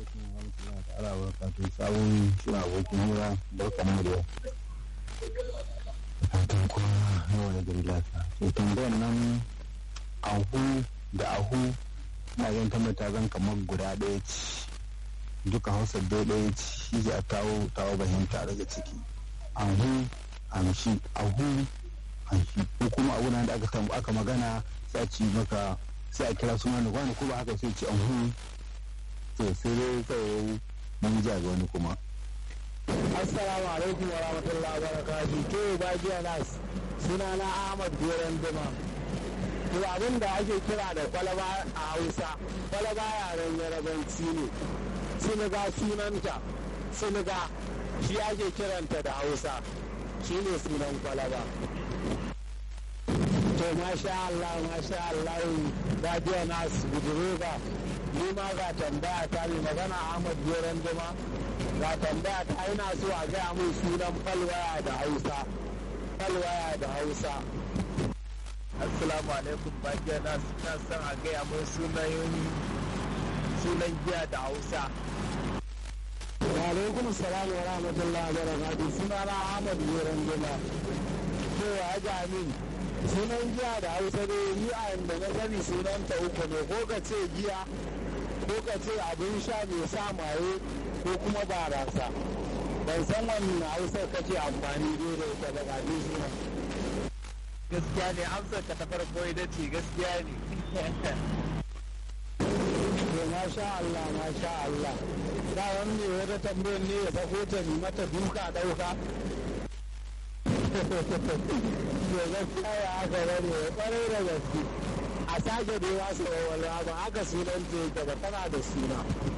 alaikum wa rahmatullahi ta'ala wa barakatuh sabon shi abokin hira barka mu da fatan kuma yawa da gari lafiya to tambayar nan ahu da ahu ina zan tambata zan kamar guda ɗaya ce duka hausa dai ɗaya ce shi za a kawo tawo fahimta daga ciki ahu amshi ahu amshi ko kuma abu da aka aka magana sai a ci maka sai a kira suna da wani ko ba haka sai ci ahu to sai dai kawai mun ja ga wani kuma assalamu alaikum wa rahmatullahi wa barakatuh to ba jiya nas suna na ahmad goran dima to abin da ake kira da kwalaba a hausa kwalaba yaren yarabanci ne siniga sunanta siniga shi ake kiranta da hausa shi ne sunan kwalaba to masha Allah masha Allah ba jiya nas budurega ni ma ga tambaya ta mai magana ahmad goran dima ga tambaya ta ina so a gaya mun sunan falwaya da hausa falwaya da hausa assalamu alaikum bakiya na suna son a gaya mun sunan sunan giya da hausa wa alaikum salam wa rahmatullahi wa barakatuh suna na ahmad goran dima to ya ga min sunan giya da hausa dai ni a yanda na sani sunan ta uku ne ko ka ce giya ko ka ce abin sha mai sa maye ko kuma barasa ban san wannan hausar kake amfani dai da ita daga abin suna gaskiya ne amsar ka ta farko ita ce gaskiya ne to masha Allah masha Allah da wani ne wata tambayar ne ya sako ta ni mata duka dauka to gaskiya ya haka bane kwarai da gaske a sake dai wasu wawalwa ba haka sunan ta yake ba tana da suna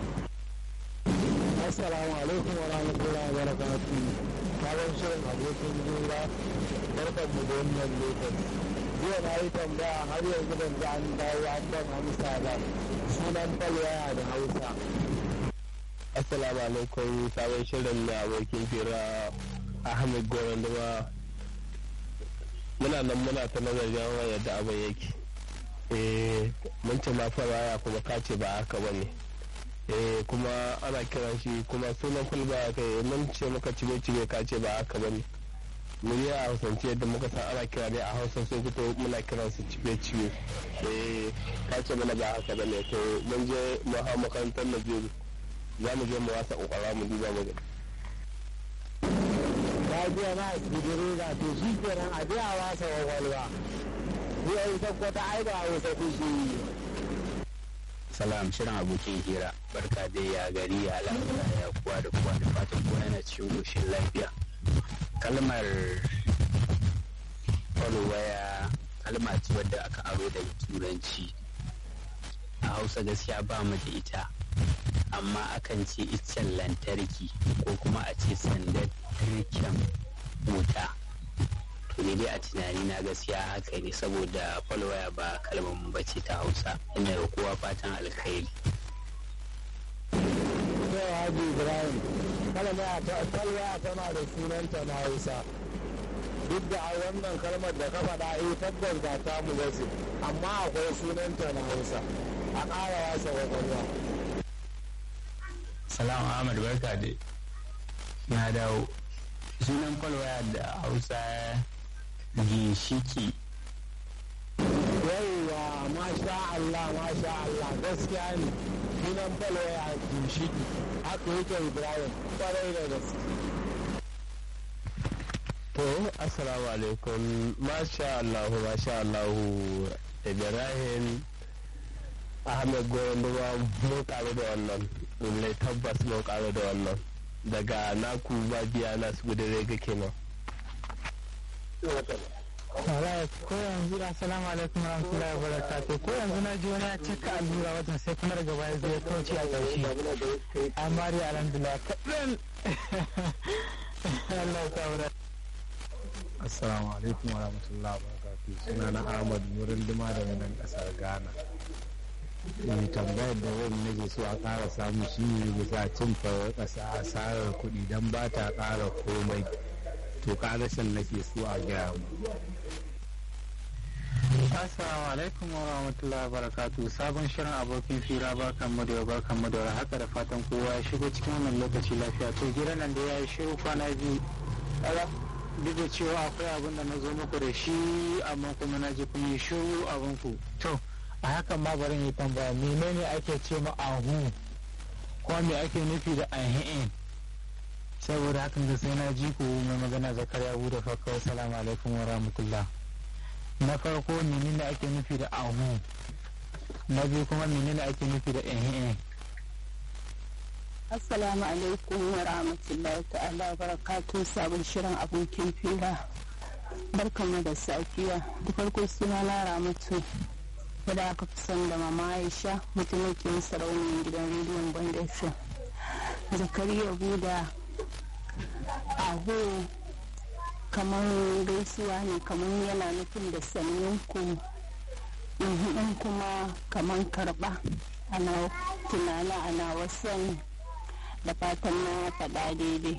assalamu alaikum wa rahmatullahi wa barakatuh sabon shirin abokin jura barkan mu da wannan lokaci jiya na yi tambaya har yanzu ban ji an dawo an ban amsa ba sunan falwaya da hausa assalamu alaikum sabon shirin da abokin fira ahmed goron dama muna nan muna ta nazarin yadda abin yake eh mun ce ma fara kuma ka ce ba haka ba ne eh kuma ana kiran shi kuma sunan kulba ya kai mun ce muka cibe cibe ka ce ba haka ba ne mu yi a hausance yadda muka san ana kira ne a hausa sun fito muna kiran su cibe cibe eh ka ce mana ba haka ba ne to mun je mu hau makarantar najeru za mu je mu wasa kokwara mu duba mu ta biya na asibiri ga to shi kenan a biya wasa kwakwalwa biya ita kwata ai ba hausa kushi yi salam shirin abokin hira barka dai ya gari ya lafiya ya kuwa da kuwa da fatan kowa yana cikin goshin lafiya kalmar waya kalma ce wadda aka aro daga turanci a hausa gaskiya ba mu da ita amma akan ce iccen lantarki ko kuma a ce sandar turken wuta to ne dai a tunani na gaskiya haka ne saboda falwaya ba kalmar mu bace ta hausa ina da kowa fatan alkhairi Yau Haji Ibrahim, kalma talwa tana da sunanta na Hausa. Duk da a wannan kalmar da ka faɗa eh tabbas ba ta mu bace, amma akwai sunanta na Hausa. A ƙara wasa kwakwalwa. Salamu Ahmad barka dai. Na dawo. Sunan falwaya da Hausa ginshiki. Yawwa, masha Allah, masha Allah, gaskiya ne. Sunan falwaya ginshiki. Haka yake Ibrahim, kwarai da gaske. to assalamu alaikum masha allahu masha allahu ibrahim ahmed goron duba mun karu da wannan lallai tabbas mun karu da wannan daga naku babiya na su gudure ga kenan Alright, ko yanzu assalamu alaikum warahmatullahi wabarakatuh ko yanzu na ji wani ya cika allura watan sai kuma daga baya zai kauce a ƙarshe amma dai alhamdulillah kaɗan Allah ya kawo assalamu alaikum wa rahmatullahi wa barakatuh suna na ahmad murin duma daga nan kasar ghana mai tambayar da wani nake so a ƙara samu shi ne bisa cin farar ƙasa asarar kuɗi don ba ta ƙara komai to ƙarashin nake so a gaya mu Assalamu alaikum wa rahmatullahi wa barakatuh sabon shirin abokin fira barkan mu da barkan mu da haka da fatan kowa ya shigo cikin wannan lokaci lafiya to gidan nan da ya yi shiru kwana biyu duk da cewa akwai abin da na zo muku da shi amma kuma na ji kun yi shiru abin ku to a hakan ma bari yi tambaya menene ake ce ma ahu ko me ake nufi da ahi'in saboda hakan da sai na ji ku mai magana zakariya abu da fakka assalamu alaikum wa rahmatullah na farko menene ake nufi da ahu na biyu kuma menene ake nufi da ahi'in Assalamu alaikum wa rahmatullahi ta'ala wa barakatu sabon shirin abokin fira. Barkanmu da safiya. Da farko suna na Ramatu. Wadda aka fi son da mama Aisha mutumakin sarauniyar gidan rediyon Bandashin. Zakariya Buda aho kamar gaisuwa ne kamar yana nufin da sanyin ku in kuma kamar karba ana tunana ana wasan da fatan na faɗa daidai.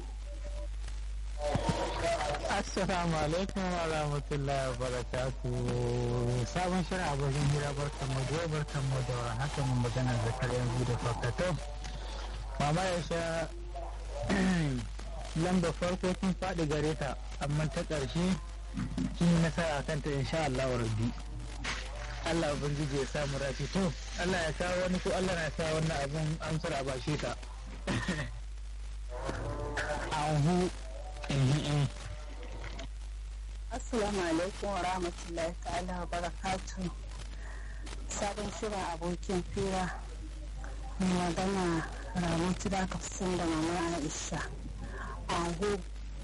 Assalamu alaikum wa rahmatullahi wa barakatu sabon shirin abokin hira barkan mu da barkan mu da wani haka mun magana zakar yanzu da fakato mama ya sha lamba farko kin faɗi gare ta amma ta ƙarshe kin yi nasara kanta insha Allah wa rabbi Allah ubangiji ya samu rafi to Allah ya kawo wani ko Allah na sa wannan abun amsar a bashe ta Ahu eh Assalamu alaikum wa rahmatullahi ta'ala wa barakatu. Sabon shirin abokin fira mai magana ramatu da aka fi da mama Aisha. Ahu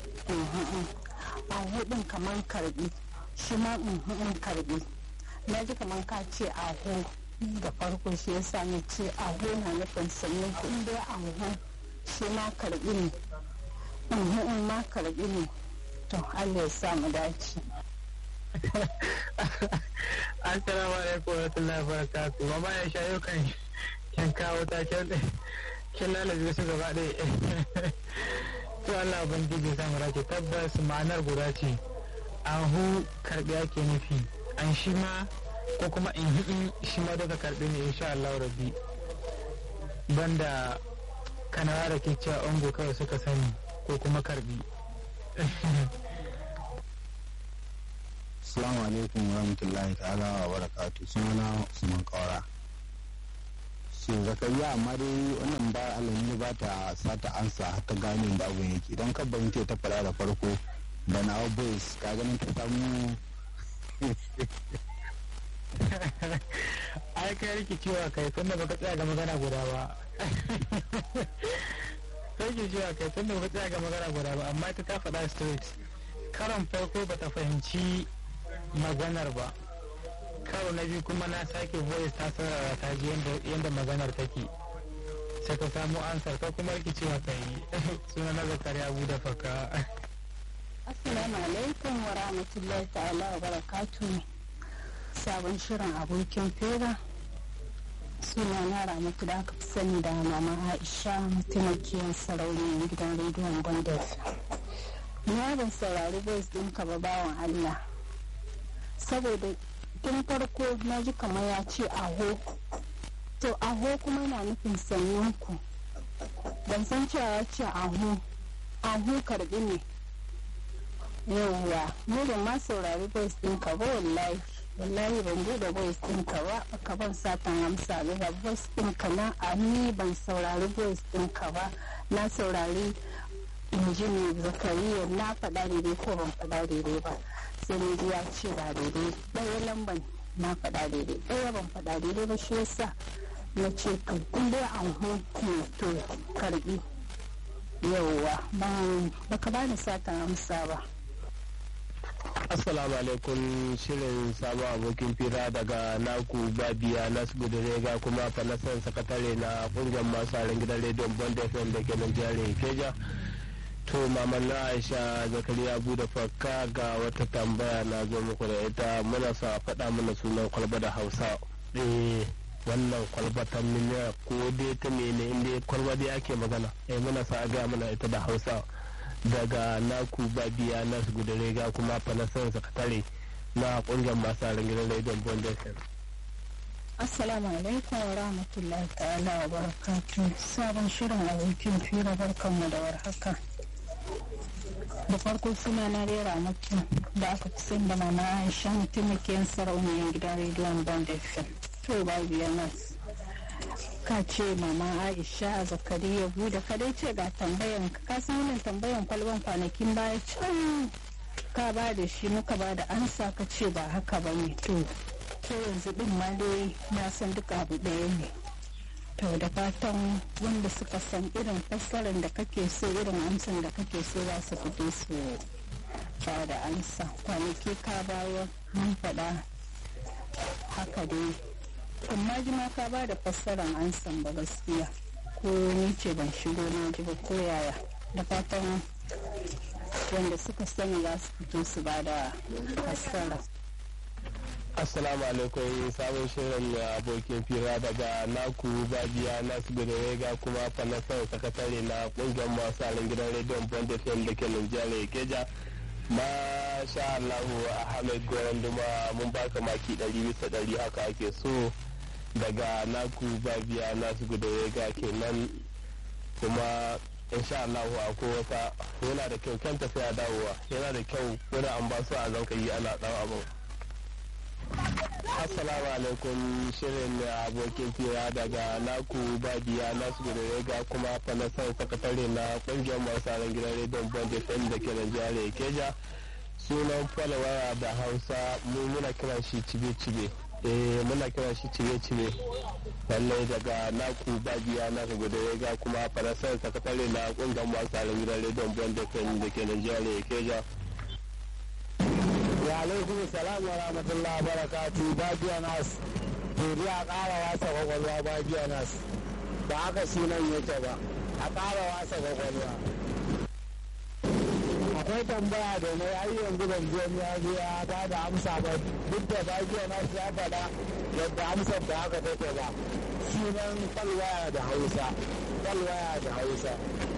ahu din kaman karbi shi ma karbi. Na ji kaman ka ce ahu da farko shi yasa na ce ahu na nufin sannan kun dai ahu shi ma karbi ne. in ma karbi ne to Allah ya sa mu dace. Assalamu alaikum wa rahmatullahi wa barakatuh. Mama ya shayo kan kin kawo ta kin kin lalace su gaba ɗaya. To Allah ubangiji sa mu dace tabbas ma'anar guda ce. Ahu karbi ake nufi. An shi ma ko kuma in hi shi ma daga karbi ne insha Allah rabbi. Banda kanawa da ke cewa ungo kawai suka sani ko kuma karbi. Assalamu alaikum wa rahmatullahi ta'ala wa barakatu sunana Usman Kaura. So zakariya amma dai wannan ba alamu ba ta sata ansa har ta gane da abun yake idan ka bayyana ta fara da farko da na boys ka ganin ta samu ai kai rikicewa kai tunda baka tsaya ga magana guda ba sai ke cewa kai tunda baka tsaya ga magana guda ba amma ita ta faɗa straight karon farko bata fahimci maganar ba karo na biyu kuma na sake voice ta sarara ta ji yadda maganar take sai ka samu ansar ka kuma rikicewa ka yi suna na zakari abu da faka Assalamu alaikum wa rahmatullahi ta'ala wa barakatu sabon shirin abokin fera suna na ramatu da aka fi sani da mama aisha mataimakiyar sarauniyar gidan rediyon gondes na ban saurari voice ɗinka ba bawan allah saboda tun farko na ji kamar ya ce aho to aho kuma na nufin sannan ku ban san cewa ya ce aho aho karbi ne yauwa ni ban ma saurari voice ɗinka ba wallahi wallahi ban bude voice ɗinka ba ka ban satan amsa ga voice ɗinka na a ni ban saurari voice ɗinka ba na saurari injini zakariya na faɗa daidai ko ban faɗa daidai ba sai ne ya ce ba daidai ɗaya lamban na faɗa daidai ɗaya ban faɗa daidai ba shi yasa na ce to kun dai an ne to karbi yauwa ban baka bani satan amsa ba Assalamu alaikum shirin sabon abokin fira daga naku babiya nasu rega kuma fanasan sakatare na kungiyar masu harin gidan rediyon bond fm da ke nan jihar keja to maman na aisha zakariya bude fakka ga wata tambaya na zo muku da ita muna sa faɗa mana sunan kwalba da hausa eh wannan kwalba ta miliya ko dai ta mene inda kwalba dai ake magana eh muna sa ga mana ita da hausa daga naku babiya nasu gudare ga kuma fanasan sakatare na kungiyar masu aron gidan rediyon bond fm Assalamu alaikum wa rahmatullahi ta'ala wa barakatu sabon shirin abokin fira barkanmu da warhaka. Da farko suna na rera maki da aka fi san da mama Aisha mataimakiyar sarauniyar gidan rediyon Bond FM. To babu yanas. Ka ce mama Aisha Zakariya bude ka dai ce ga tambayan ka san wannan tambayan kwalban kwanakin baya can ka ba da shi muka ba da ansa ka ce ba haka ba ne to ko yanzu din ma dai na san duka abu ɗaya ne to da fatan wanda suka san irin fassarar da kake so irin amsan da kake so za su fito su ba da amsa kwanaki ka bayar mun faɗa haka dai amma ji ma ka ba da fassarar amsan ba gaskiya ko ni ce ban shigo na ji ba ko yaya da fatan wanda suka sani za su fito su ba da fassara assalamu alaikum sabon shirin abokin fira daga naku babiya nasu ga kuma fanasar sakatare na kungiyar masu alin gidan rediyon bond fm da ke nigeria keja masha allahu ahmed goran duma mun baka maki ɗari bisa ɗari haka ake so daga naku babiya nasu ga kenan kuma insha allahu akwai wata yana da kyau kyan tafiya dawowa yana da kyau wani an ba su a zan yi ana ɗan abin Assalamu alaikum shirin abokin fira daga naku badiya nasu da ga kuma fanasar sakatare na kungiyar masu gidan rediyon bond fm da ke Najeriya keja sunan falawaya da hausa mu muna kiran shi cibe-cibe eh muna kiran shi cibe-cibe lallai daga naku badiya nasu da ga kuma fanasar sakatare na kungiyar masu gidan rediyon bond fm da ke Najeriya keja wa alaikum salam wa rahmatullah wa barakatu bajiya nas turi a ƙara wasa kwakwalwa bajiya nas ba haka sunan yake ba a ƙara wasa kwakwalwa akwai tambaya da mai ai yanzu ban je ya zo ya ba da amsa ba duk da bajiya nas ya faɗa yadda amsar da haka take ba sunan falwaya da hausa falwaya da hausa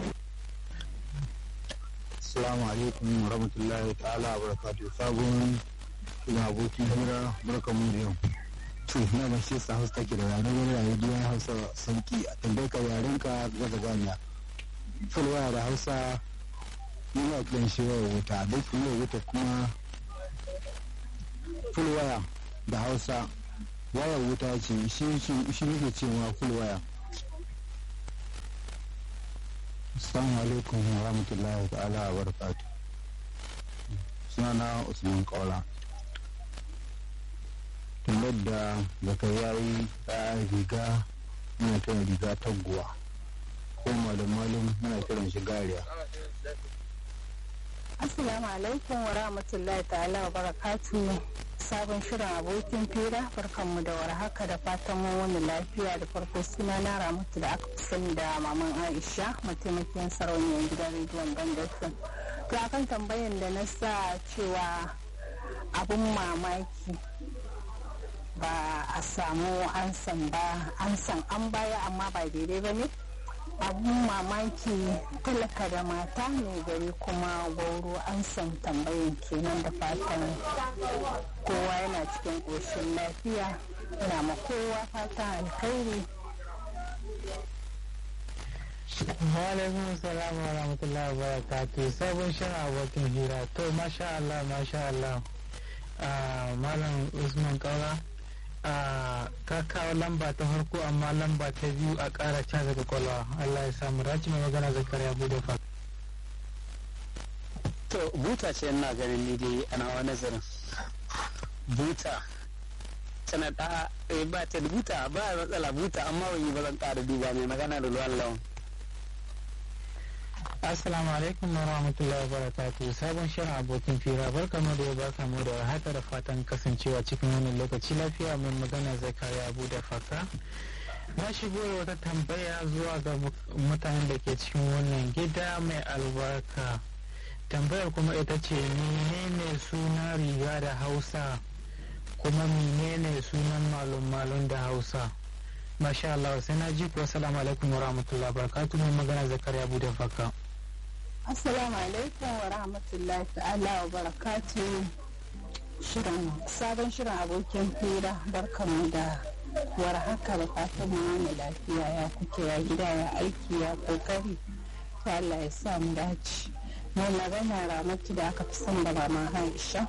Assalamu alaikum wa rahmatullahi ta'ala wa barakatuh sabon ina abokin hira barka mun da yau to na ban shi sa hausa take da ranar wani rayu gidan hausa sauki a tambayar ka yaren ka zaga ganiya full waya da hausa yana kiran shi waya wuta duk waya wuta kuma full waya da hausa waya wuta ce shi shi ne cewa full waya Assalamu alaikum wa rahmatullahi ta'ala wa barakatu. Sunana Usman Kaula. Tambar da zakariya yi ta riga muna kiran riga taguwa. Ko malam malum muna kiran shi gariya. Assalamu alaikum wa rahmatullahi ta'ala wa barakatu sabon shirin abokin fira barkanmu da warhaka da fatan mun wani lafiya da farko suna na ramatu da aka fi sani da maman aisha mataimakiyar sarauniyar gidan rediyon bandafin to akan tambayan da na sa cewa abun mamaki ba a samu ansan ba ansan an baya amma ba daidai ba ne abun mamaki talaka da mata ne gari kuma gauro an san tambayin kenan da fatan kowa yana cikin ƙoshin lafiya ina ma kowa fatan alkhairi Walaikun salam wa rahmatullahi wa barakatuh sabon shirin abokin hira to masha Allah masha Allah malam Usman Kaura ka kawo lamba ta farko amma lamba ta biyu a ƙara caza kwakwalwa Allah ya samu raci mai magana zakariya bude fa to buta ce ina ganin ni dai ana wa nazarin buta tana da ba ta da buta ba matsala buta amma wani ba zan ƙara duba mai magana da ruwan lawan Assalamu alaikum wa rahmatullahi wa barakatuh sabon shirin abokin fira barka mu da barka mu da haka da fatan kasancewa cikin wannan lokaci lafiya mai magana zakariya abu da faka na shigo da wata tambaya zuwa ga mutanen da ke cikin wannan gida mai albarka tambayar kuma ita ce menene suna riga da hausa kuma menene sunan malum malum da hausa masha Allah sai na ji ku assalamu alaikum wa rahmatullahi wa barakatuh mai magana zakariya abu da faka Assalamu alaikum wa rahmatullahi ta'ala wa barakatu shirin sabon shirin abokin fira barkanmu da war haka da fatan mu wani lafiya ya kuke ya gida ya aiki ya kokari ta Allah ya sa mu dace mai magana ramatu da aka fi son da mama Aisha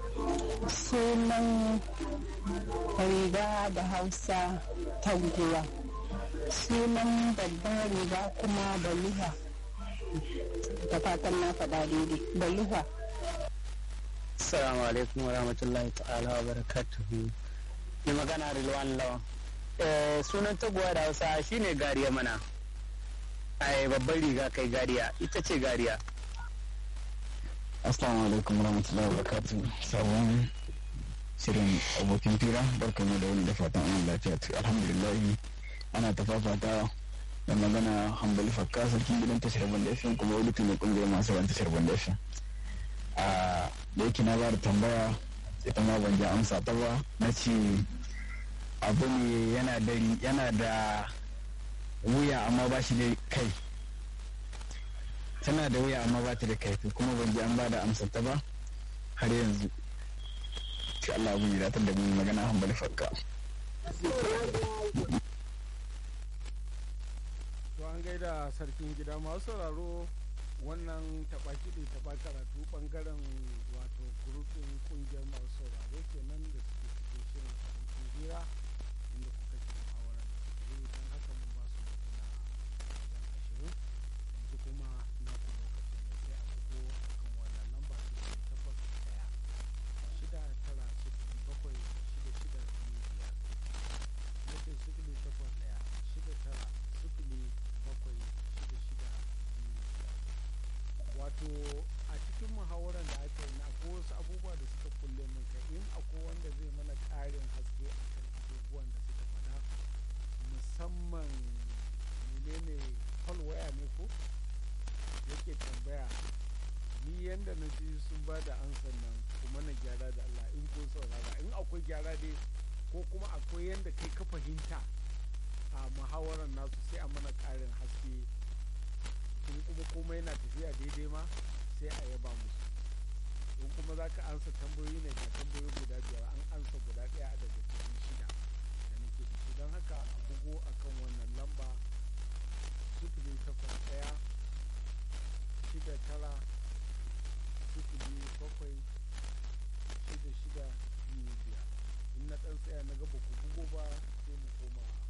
sunan riga da hausa taguwa sunan babban riga kuma baluha da fatan na faɗa daidai baluha Assalamu alaikum wa rahmatullahi ta'ala wa barakatuhu. Ni magana Rilwan Lawan. Eh, sunan taguwa da Hausa shine gariya mana. Ai babban riga kai gariya, ita ce gariya. assalamu alaikum warahmatullahi wabarakatuh sabon shirin abokin fira barkamu da wani da fatan an lafiya to alhamdulillah ana ta fafata da magana hambali fakka sarkin gidan tashar banda fm kuma wani tuni kungiyar masu ran tashar banda fm a da yake na ba da tambaya ita ma ban ji amsa ta ba na ce abu ne yana da yana da wuya amma ba shi da kai tana da wuya amma ba ta da kaifi kuma ban ji an ba da amsar ta ba har yanzu shi Allah abu ya datar da mu magana hambali fakka to an gaida sarkin gida masu sauraro wannan taɓa kiɗi taɓa karatu ɓangaren wato gurufin ƙungiyar masu sauraro kenan da suke cikin shirin abokin hira inda kuka ji muhawarar da suka yi don haka mun ba su mintuna wajen ashirin yanzu kuma na ku lokacin da sai a bugo a kan wannan lamba sifili takwas ɗaya shida tara sifili bakwai shida shida biyu biyar nake sifili takwas ɗaya shida tara sifili bakwai shida shida biyu biyar wato a cikin muhawarar da aka yi na akwai wasu abubuwa da suka kulle min kai in akwai wanda zai mana ƙarin haske a kan abubuwan da suka faɗa musamman menene waya ne ko yake tambaya ni yanda na ji sun ba da ansan nan kuma na gyara da Allah in kun saurara in akwai gyara dai ko kuma akwai yanda kai ka fahimta a muhawarar nasu sai a mana ƙarin haske in kuma komai na tafiya daidai ma sai a yaba musu in kuma za ka ansa tambayoyi ne ga tambayoyi guda biyar an ansa guda ɗaya a daga cikin shida da nake da su don haka a bugo a kan wannan lamba sifili takwas ɗaya shida tara sifili bakwai shida shida biyu biyar in na ɗan tsaya na gaba ku bugo ba sai mu koma